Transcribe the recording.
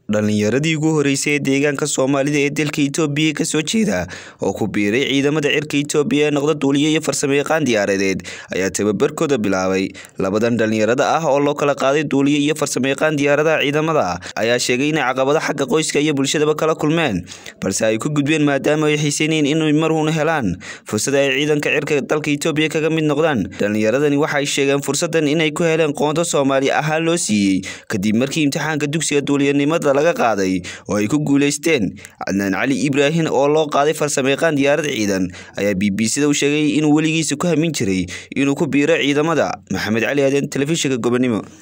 dhalinyaradii ugu horeysay ee deegaanka soomaalida ee dalka itoobiya kasoo jeeda oo ku biiray ciidamada cirka itoobiya ee noqda duuliye iyo farsamayaqaan diyaaradeed ayaa tababarkooda bilaabay labadan dhalinyarada ah oo loo kala qaaday duuliye iyo farsamayaqaan diyaaradaha ciidamada ayaa sheegay inay caqabado xagga qoyska iyo bulshadaba kala kulmeen balse ay ku gudbeen maadaama ay xiiseynayeen inay marhuuna helaan fursada ay ciidanka cirka dalka itoobiya kaga mid noqdaan dhalinyaradani waxay sheegeen fursadan inay ku heleen qoonto soomaali ahaan loo siiyey kadib markii imtixaanka dugsiga duuliyanimada laga qaaday oo ay ku guuleysteen cadnaan cali ibraahin oo loo qaaday farsamayaqaan diyaarad ciidan ayaa b b c da u sheegay inuu weligiisa ku hamin jiray inuu ku biiro ciidamada maxamed cali aaden telefishinka gobonimo